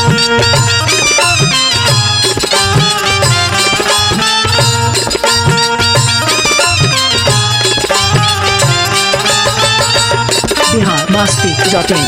Bihar Masti dot in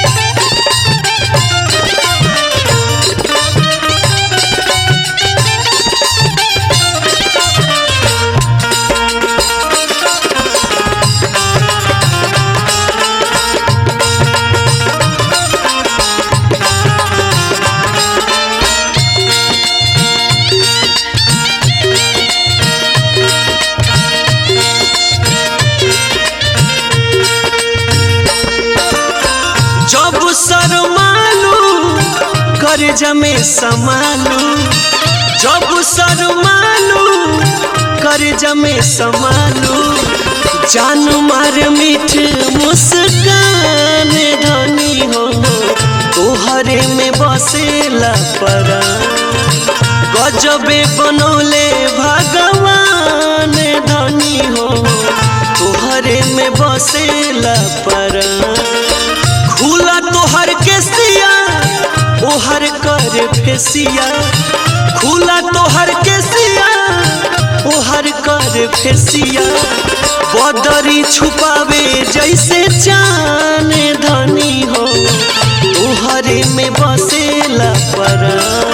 जब शरमालू कर्ज में समालू जब शरमालू कर्ज में समालू जान मार मीठ मुस्कान धनी हो तोहरे में बसेला परा गजबे बनौले भगवान धनी हो तोहरे में बसेला परा खुला तोहर के सिया ओहर कर फेसिया खुला तोहर के सिया ओहर कर फेसिया बदरी छुपावे जैसे चान धनी हो तोहरे में बसेला परा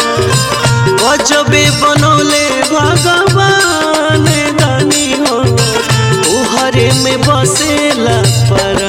गजबे बनौले भगवान धनी हो तोहरे में बसेला परा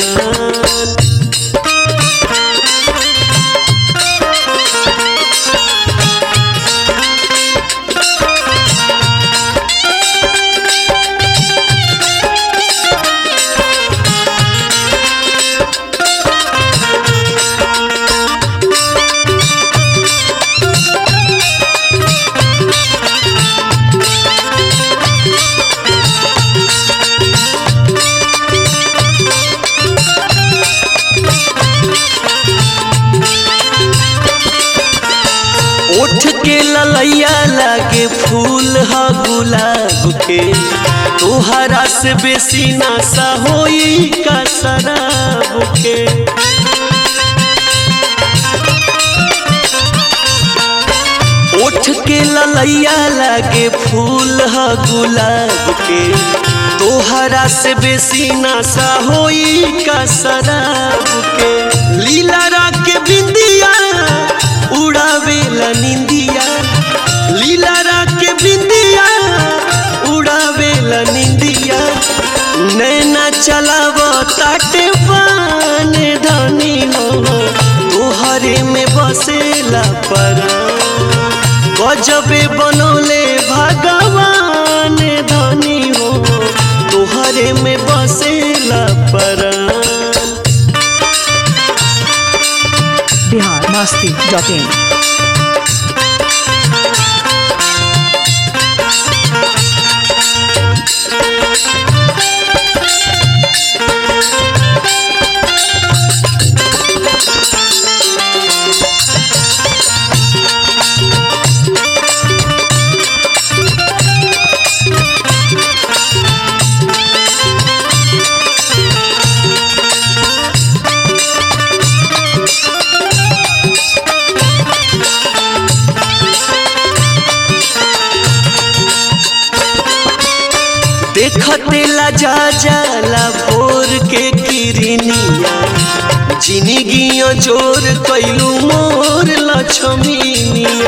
ओठ के ललैया लागे फूल ह गुलाब के तोहरा से बेसी नासा होई का शराब के ओठ के ललैया लागे फूल ह गुलाब के तोहरा से बेसी नासा होई का शराब के लीला के बिंदिया उड़ावेला निंदिया लीला के बिंदिया उड़ावेला निंदिया नैना चलाव ताटे पान धनी हो तोहरे में बसेला परा गजबे बनौले भगवान धनी हो तोहरे में बसेला परा बिहार मस्ती डॉट इन देखते ला जा जाला भोर के किरनिया जिंदगियों जोर कैलू मोर लक्ष्मीनिया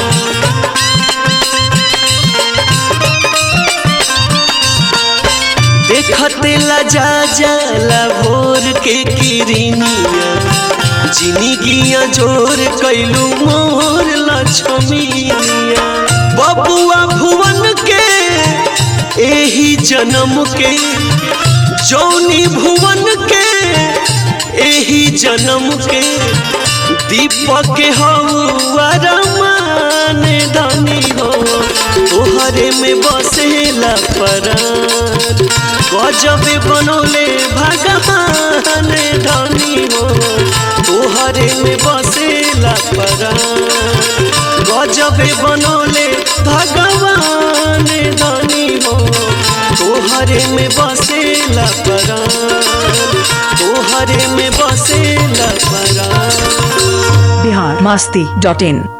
देखते ला जा जाला भोर के किरनिया जिंदगिया जोर कैलू मोर लक्ष्मीनिया बबुआ भुवन के एही जन्म के जौनी भुवन के एही जन्म के दीपक हवा रमान धनी हो तोहरे में बसेला परान गजबे बनौले भगवान धनी हो तोहरे में बसेला परान गजबे बनौले भगवान धनी हो तोहरे में बसेला परान तोहरे में बसेला परान बिहार masti.in